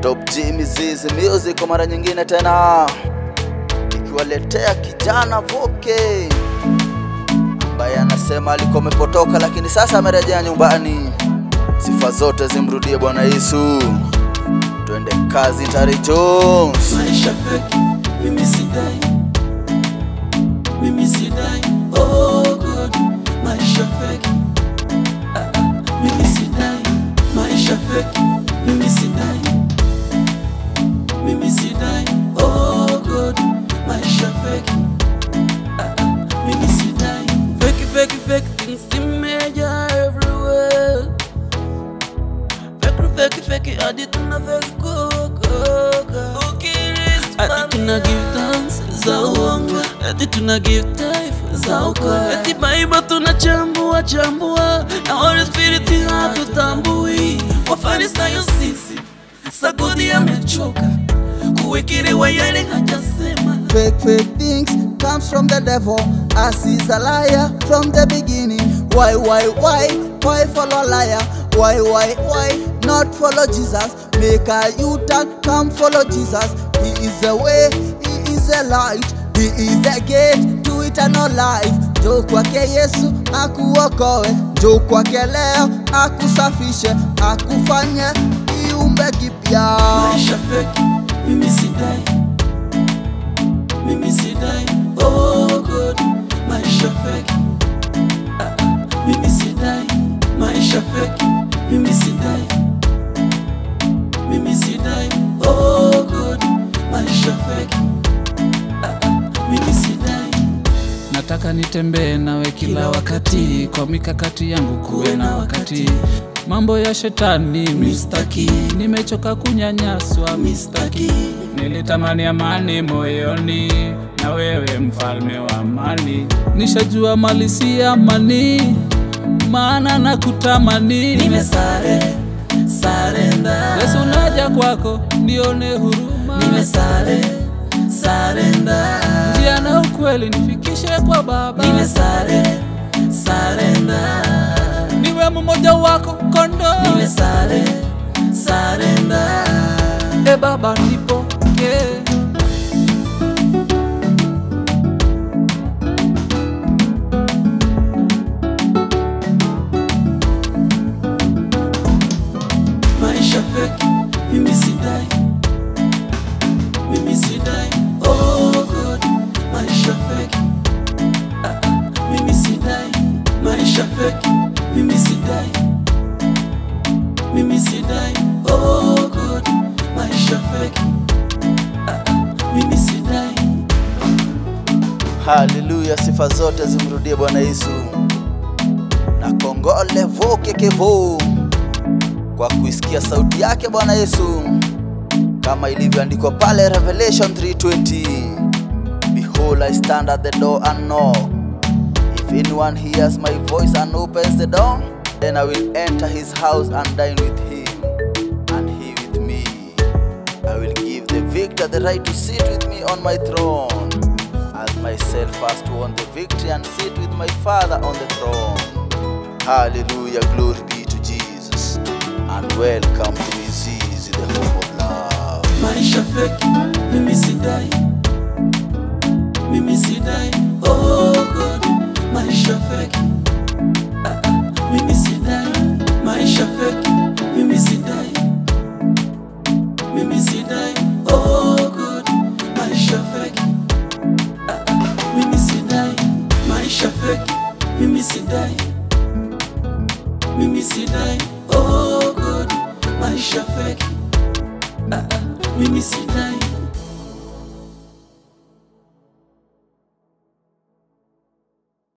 Top G Mizizi Music kwa mara nyingine tena ikiwaletea kijana Voke ambaye anasema alikuwa amepotoka lakini sasa amerejea nyumbani. Sifa zote zimrudie Bwana Yesu. Twende kazi, Tari Jones. maisha feki mimi sidai mimi sidai oh god maisha feki ah, ah, mimi sidai maisha feki mimi sidai mimi sidai oh god maisha feki ah, ah, mimi sidai feki feki feki things zimeja everywhere feki feki feki hadi tuna feki kuokoka hadi tuna give thanks za uongo hadi tuna give taifa za ukweli hadi Bible tunachambua chambua na Holy Spirit hatutambui wafarisayo sisi sagodi amechoka kuwekelewa yale hajasema Fake, fake things comes from the devil as he's a liar from the beginning. Why, why, why, why follow liar? Why, why, why not follow Jesus? Make a U-turn, come follow Jesus. He is the way, he is the light, he is the gate to eternal life. Njoo kwake Yesu akuokoe, njoo kwake leo akusafishe, akufanye kiumbe kipya. maisha feki mimi sidai mimi sidai oh god maisha feki ah, ah, mimi sidai maisha feki mimi sidai mimi sidai oh god maisha feki ah, ah, mimi sidai nataka nitembee nawe kila wakati kwa mikakati yangu kuwe na wakati mambo ya shetani mistaki nimechoka kunyanyaswa mistaki nilitamani amani moyoni na wewe mfalme wa amani nishajua mali si amani maana na kutamani nimesare sarenda yesu naja kwako nione huruma nimesare sarenda njia na ukweli nifikishe kwa baba nimesare sarenda niwe mmoja wako kondo nimesare sarenda e baba nipokee maisha feki mimi sidai mimi sidai oh god maisha feki ah, ah, mimi sidai maisha feki mimi sidai mimi sidai oh god maisha feki ah, ah, mimi sidai Haleluya, sifa zote zimrudie Bwana Yesu. Na kongole Voke Kevo kwa kuisikia sauti yake Bwana Yesu, kama ilivyoandikwa pale Revelation 3:20, Behold I stand at the door and knock. If anyone hears my voice and opens the door, then I will enter his house and dine with him, and he with me. I will give the victor the right to sit with me on my throne, as myself first won the victory and sit with my Father on the throne. Hallelujah, glory be to Jesus, and welcome to Mizizi, the home of love. maisha feki mimi sidai mimi sidai oh god maisha feki ah, ah, mimi sidai maisha feki mimi sidai mimi sidai oh god maisha feki ah, ah, mimi sidai maisha feki mimi sidai mimi sidai oh god maisha feki ah, ah, mimi sidai